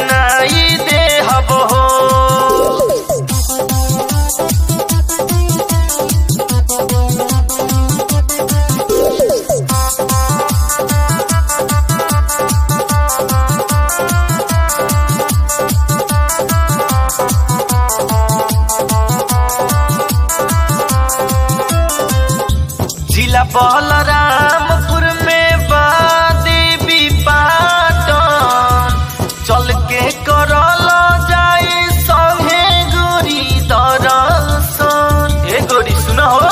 किनाई दे हब हो जिला बलरामपुर में बा देवी पाटन चल के करल जाई संगे गोरी दरसन ए गोरी सुन हो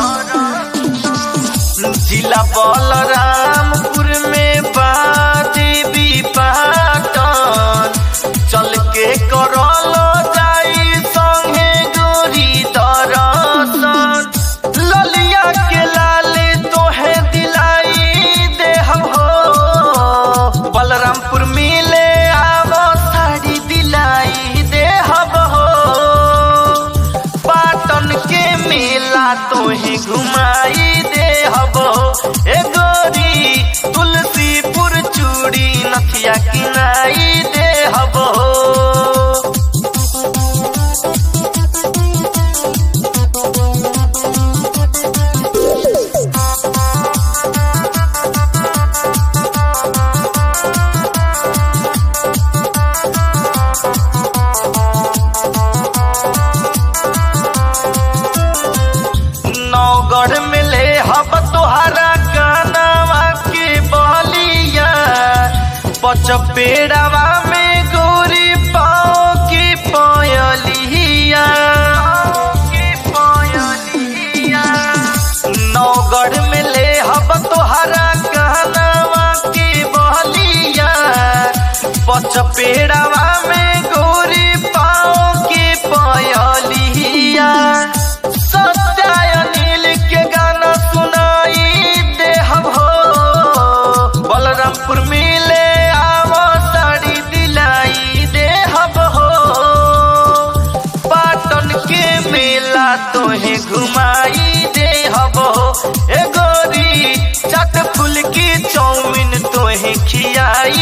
जिला बलरामपुर में बा देवी पाटन चल के करल जाई संगे गोरी दरसन ललिया के लाले तोहे दिलाई दे हम हो बलरामपुर मिले आवो साड़ी दिलाई दे हम हो पाटन के मेला तोहे घुमाई दे हम हो ए गोरी तुलसीपुर चूड़ी नथिया किनाई दे हम हो नौगढ़ में ले हब तोहरा कानवा के बलिया पचपेड़वा में गोरी पाओ की पयलिया नौगढ़ में ले हब तोहरा कानवा के बलिया पचपेड़वा में गोरी पाओ की पयलिया सत्याय नील के गाना सुनाई दे हम हो बलरामपुर मिले आवो साड़ी दिलाई दे हम हो पाटन के मेला तोहे घुमाई दे हम हो ए गोरी चट फुल की चौमिन तोहे खियाई